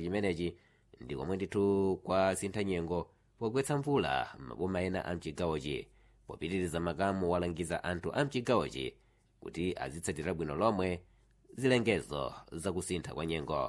chimenechi ndi komwe ndithu kwa sintha nyengo pogwetsa mvula m'maboma ena a mchigawochi popitiriza makamu walangiza anthu a mchigawochi kuti azitsatira bwino lomwe zilengezo zakusintha kwa nyengo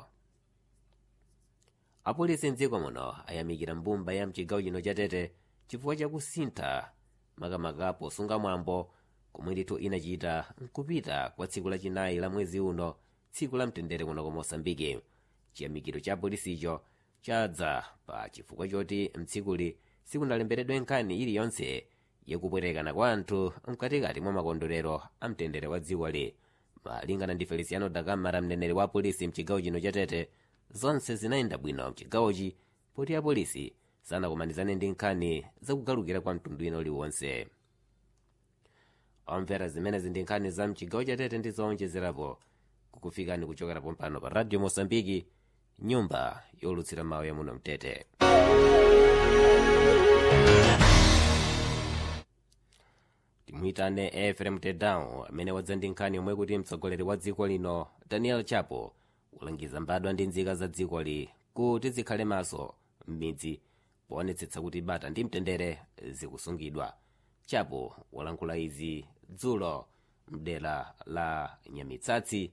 apolisi mdziko muno ayamikira mbumba ya mchigawo chino cha tete chifukwa chakusintha makamaka posunga mwambo komwe ndithu inachita nkupita kwa tsiku lachinayi la mwezi uno tsiku la mtendere kuno ku mosambiki chiyamikiro cha polisicho chadza pa chifukwa choti mtsikuli sikunalembedwe nkhani iliyonse yakupwetekana kwa anthu mkatikati mwa makondwerero a mtendere wa dzikoli malingana ndi feliciano dakamara mneneri wa polisi mchigawo chino cha tete zonse zinayenda bwino mchigawochi poti apolisi sanakumanizane ndi nkhani zakugalukira kwa mtundu ino liwonse omvera zimenezi ndi nkhani za mchigawo cha tete ndi zoonjezerapo kukufikani kuchokera pompano pa radio mosambiki nyumba yolutsira mawu ya muno mtete timuyitane efrem tedown amene wadza ndi nkhani yomwe kuti mtsogoleri wa dziko lino daniel chapo walangiza mbadwa ndi nzika za dzikoli kuti zikhale maso m'midzi poonetsetsa kuti bata ndi mtendere zikusungidwa chapo walankhula izi dzulo mdera la nyamitsatsi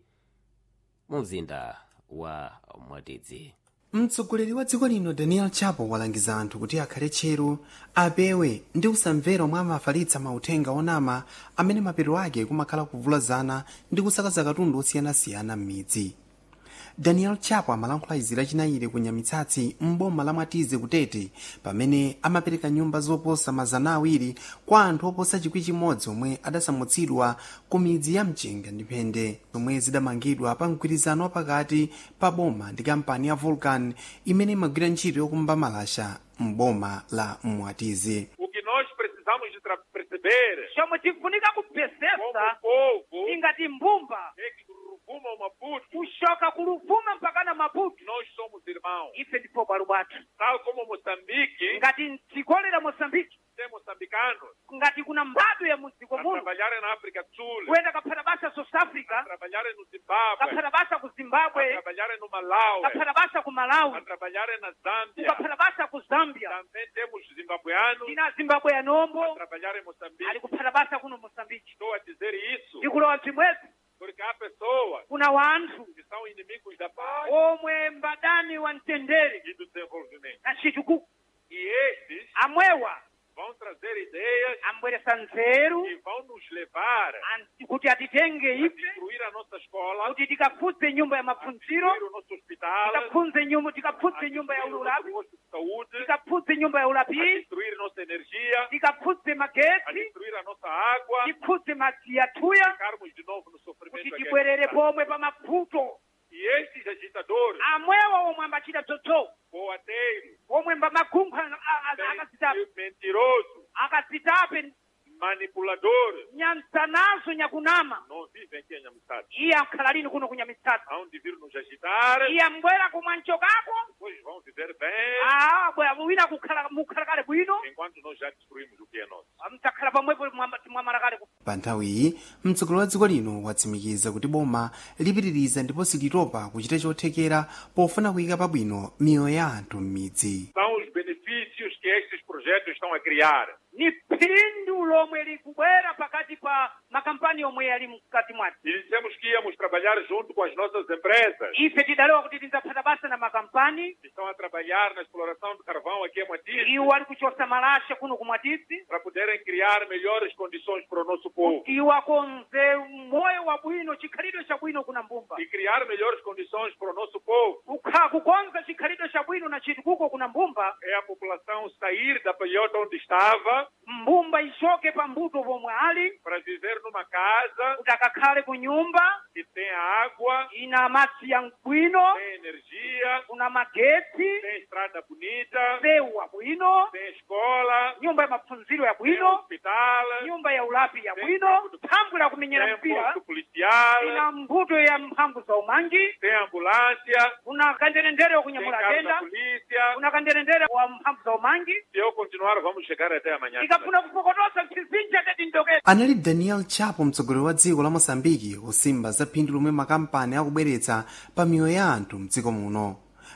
mu mzinda wa mwatidzi mtsogoleri wa dziko lino daniel chapo walangiza anthu kuti akhale tcheru apewe ndi usamvera omwe amafalitsa mauthenga onama amene mapeto ake kumakhala kuvulazana ndi kusakaza katundu osiyanasiyana m'midzi daniel chapo amalankhula izi lachinayire ku nyamitsatsi m'boma la mwatize kutete pamene amapereka nyumba zoposa mazana awiri kwa anthu oposa chikwi chimodzi omwe adasamutsidwa ku midzi ya mchenga ndi phende zomwe zidamangidwa pa mgwirizano wapakati pa boma ndi kampani ya vulcan imene imagwira ntchito yokumba malasha m'boma la mwatize O que nós precisamos de tra- perceber chomwe tikufunika como kupesesa povo ingati mbumba é que do Ruvumo ao Maputo kushoka kuluvuma mpaka na maputo nós somos irmãos. ife ndipo bwalo bwathu Tal como Moçambique, ngati dziko la mosambiki tem moçambicanos ngati kuna mbadwa ya mudziko a muno trabalhar na África do Sul, kuyenda kaphata basa south a africa trabalhar no Zimbábue, kaphata basa ku a zimbabwe trabalhar no Malawi, kaphata basa ku a malawi trabalhar na Zâmbia. kukaphata basa ku zambia Também temos zimbabueanos tina zimbabwe ya a nombo trabalhar em ali Moçambique. kuphata basa kuno mosambiki Estou a dizer isso ndikulowa mtimwezi porque há pessoas kuna wanthu que são inimigos da paz omwe mbadani wa mtendere e do desenvolvimento. na chitukuko E estes amwewa vão trazer ideias ambweresa nzeru que vão nos levar anti- kuti atitenge a ife destruir a nossa escola, kuti tikaphunze nyumba ya a maphunziro destruir o nosso hospital, tikaphunze nyumba a tikaphunze nyumba ya destruir o ulapi nosso posto de saúde, tikaphunze nyumba ya a ulapi destruir nossa energia, tikaphunze a magetsi destruir a nossa água, tiphunze madzi yathuya ficarmos de novo no kuti sofrimento. tibwerere aqui. pomwe pa mavuto E estes agitadores, amwewa omwe ambachita dzodzowo boateiros, omwe mba magunkha a- a- akazitape mentirosos, akazitape manipuladores, nyansanazo nyakunama não vivem aqui em Nhamistade. iye akhala lini kuno kunyamitsatsi Hão de vir nos agitar, iye ambwera kumwanchokako depois vão viver bem, Ah, bwera wina kukhala mukhala kale bwino enquanto nós já destruímos o que é nosso. mtakhala pamwepo mwamba- mwamala kale ku- pa nthawi iyi mtsogoleri wa dziko lino watsimikiza kuti boma lipitiriza ndipo silitopa kuchita chothekera pofuna kuyika pabwino miyoyo ya anthu m'midzi São os benefícios que estes projetos estão a criar. ni phindu lomwe likubwera pakati pa makampani omwe yali mkati mwati E dissemos que íamos trabalhar junto com as nossas empresas ife tidalewa kuti tidzaphata basa na makampani que estão a trabalhar na exploração do carvão aqui em Matiz iwo ali kuchosa malasha kuno kumwatisi para poderem criar melhores condições para o nosso povo. iwo akonze moyo wa bwino chikhalidwe cha bwino kuna mbumba E criar melhores condições para o nosso povo Kukha- kukonza chikhalidwe cha bwino na chitukuko kuna mbumba é a população sair da palhota onde estava mbumba ichoke pa mbuto pomwe ali para viver numa casa kuti akakhale ku nyumba que tem água, ina madzi ya bwino tem energia, kuna magetsi tem estrada bonita, mbewu wa bwino tem escola, nyumba ya maphunziro ya tem bwino hospital, nyumba ya ulapi ya Tem bwino campo de- mphamvu la kumenyera tem mpira posto policial, ina mbuto ya mphamvu za umangi tem ambulância, kuna kanderendere tem wakunyamula carro da atenda polícia. kuna kanderendere wa mphamvu za umangi Se eu continuar, vamos chegar até amanhã. ikafuna kupokotosa mchizinji ateti ndokeza anali daniel chapo mtsogoleri wa dziko la mosambiki kusimba za phindu lomwe makampani akubweretsa pa miyoyo ya anthu mdziko muno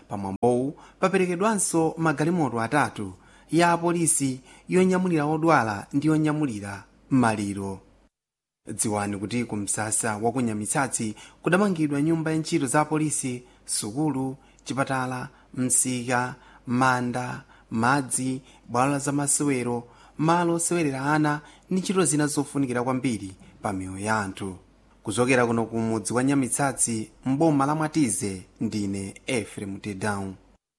pamwambowu paperekedwanso magalimoto atatu ya apolisi yonyamulira odwala ndi yonyamulira maliro dziwani kuti ku msasa wa kunyamitsatsi kudamangidwa nyumba ya ntchito za apolisi sukulu chipatala msika manda madzi bwalo la zamasewero malo osewelera ana ndi ntchito zina zofunikira kwambiri pa miyoyo ya anthu kuchokera kuno ku mudzi wa nyamitsatsi mboma la mwatize ndine efrem tedown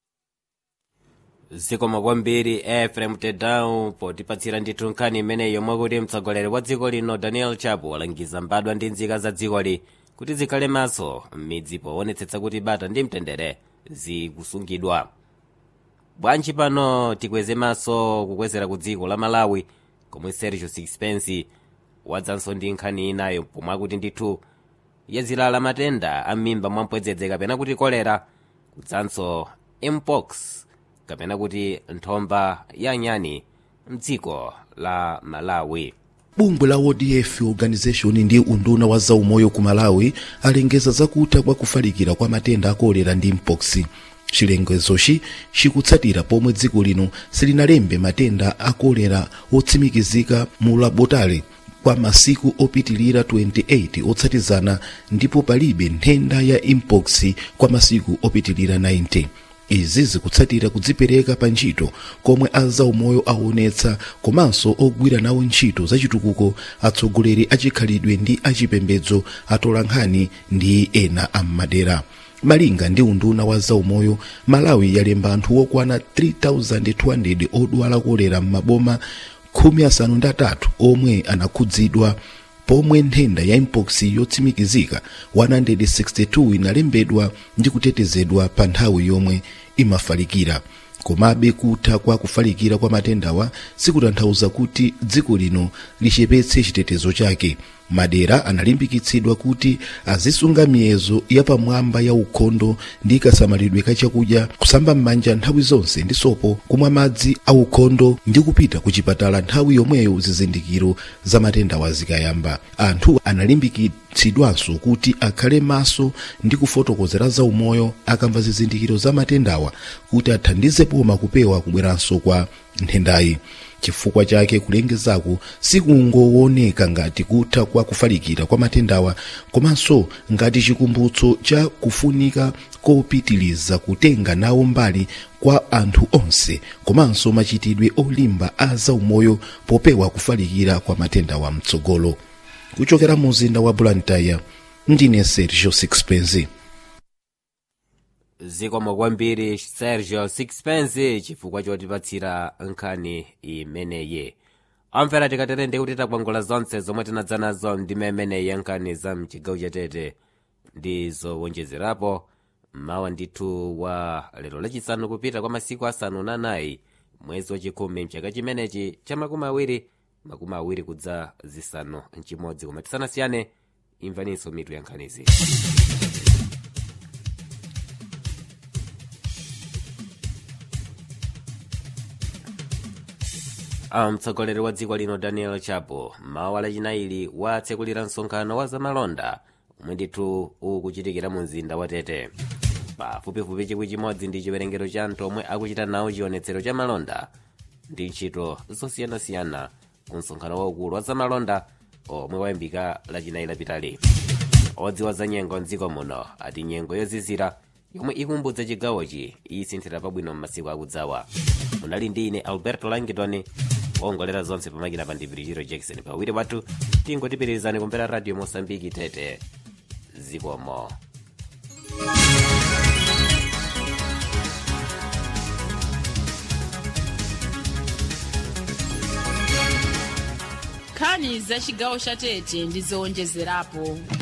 zikomo kwambiri efrem tedown potipatsira ndithu nkhani imeneyo mwakuti mtsogoleri wa dziko lino daniel chapo walangiza mbadwa ndi nzika za dzikoli kuti zikhale maso m'midzi poonetsetsa kuti bata ndi mtendere zikusungidwa bwanji pano tikweze maso kukwezera ku dziko la malawi komwe sergio sixpence wadzanso ndi nkhani inayo pomwe akuti ndithu yazilala matenda a m'mimba mwampwedzedze kapena kuti kolera kudzanso mpox kapena kuti nthomba ya nyani mdziko la malawi bungwe la odf organization ndi unduna wa zaumoyo ku malawi alengeza zakutha kwa kufalikira kwa matenda akolera ndi mpox chilengezochi chikutsatira pomwe dziko lino silinalembe matenda akolera otsimikizika mu labotale kwa masiku opitilira 28 otsatizana ndipo palibe nthenda ya mpox kwa masiku opitilira 90 izi zikutsatira kudzipereka pa ntchito komwe azaumoyo aonetsa komanso ogwira nawo ntchito zachitukuko atsogoleri achikhalidwe ndi achipembedzo atola nkhani ndi ena ammadera malinga ndi unduna wa zaumoyo malawi yalemba anthu okwana 3200 odwala kolera m'maboma khumi asanu ndi atatu omwe anakhudzidwa pomwe nthenda ya mpox yotsimikizika 162 inalembedwa ndi kutetezedwa pa nthawi yomwe imafalikira komabe kutha kwa kufalikira kwa matendawa sikutanthauza kuti dziko lino lichepetse chitetezo chake madera analimbikitsidwa kuti azisunga miyezo yapamwamba ya ukhondo ndi kasamalidwe ka chakudya kusamba m'manja nthawi zonse ndi sopo kumwa madzi a ukhondo ndi kupita ku chipatala nthawi yomweyo zizindikiro za matendawa zikayamba anthu analimbikitsidwanso kuti akhale maso ndi kufotokozera za umoyo akamva zizindikiro za matendawa kuti athandize poma kupewa kubweranso kwa nthendayi chifukwa chake kulengezaku sikungooneka ngati kutha kwa kufalikira kwa matendawa komanso ngati chikumbutso cha kufunika kopitiliza kutenga nawo mbali kwa anthu onse komanso machitidwe olimba a zaumoyo popewa kufalikira kwa matendawa mtsogolo kuchokera mu mzinda wa blantyre ndine sergio sixpence zikomo kwambiri sergio sixpence chifukwa chotipatsira nkhani imeneyi amvera tikaterende kuti takwangula zonse zomwe tinadza nazo ndime imeneyi ya nkhani za mchigawo chatete ndi zowonjezerapo mawa ndithu wa lero lachisanu kupita kwa masiku asanu na anayi mwezi wachikhumi mchaka chimenechi cha makumi awiri makumi awiri kudza zisanu mchimodzi koma tisanasiyane imvaninso mitu ya nkhanizi mtsogoleri wa dziko lino daniel chapo mawa lachinayi watsekulira msonkhano wa zamalonda omwe ndithu ukuchitikira mu mzinda wa tete pafupifupi chikwi chimodzi ndi chiwerengero cha anthu omwe akuchita nawo chionetsero cha malonda ndi ntchito zosiyanasiyana ku msonkhano waukulu wa zamalonda omwe wayambika lachinayi lapitali odziwa za nyengo mdziko muno ati nyengo yozizira yomwe ikumbudza chigawochi isinthira pabwino m'masiku akudzawa munali ndi ine alberto langitoni ongolera zonse pamakina pa ndivirichiro jackson pawiri wathu tingotipitirizani kumvera radio mosambiki tete zikomo nkhani za chigawo cha tete ndi zowonjezerapo